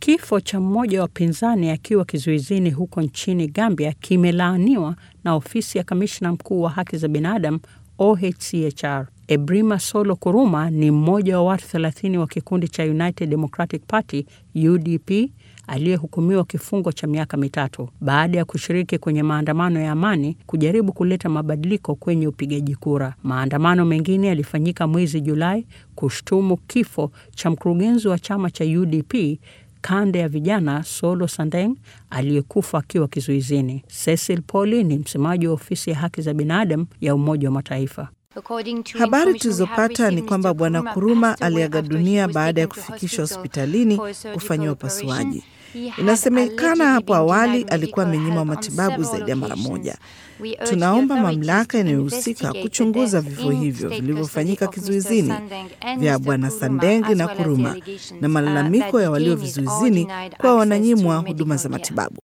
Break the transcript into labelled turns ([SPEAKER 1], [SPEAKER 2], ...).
[SPEAKER 1] Kifo cha mmoja wa wapinzani akiwa kizuizini huko nchini Gambia kimelaaniwa na ofisi ya kamishna mkuu wa haki za binadamu OHCHR. Ebrima Solo Kuruma ni mmoja wa watu 30 wa kikundi cha United Democratic Party UDP aliyehukumiwa kifungo cha miaka mitatu baada ya kushiriki kwenye maandamano ya amani kujaribu kuleta mabadiliko kwenye upigaji kura. Maandamano mengine yalifanyika mwezi Julai kushtumu kifo cha mkurugenzi wa chama cha UDP kanda ya vijana Solo Sandeng aliyekufa akiwa kizuizini. Cecil Poli ni msemaji wa ofisi ya haki za binadamu ya Umoja wa Mataifa.
[SPEAKER 2] Habari tulizopata ni kwamba Bwana Kuruma aliaga dunia baada ya kufikishwa hospitalini kufanyiwa upasuaji. Inasemekana hapo awali alikuwa amenyimwa matibabu zaidi ya mara moja. Tunaomba mamlaka inayohusika kuchunguza vifo hivyo vilivyofanyika kizuizini vya Bwana Sandengi na Kuruma na malalamiko ya walio vizuizini kwa wananyimwa huduma za matibabu.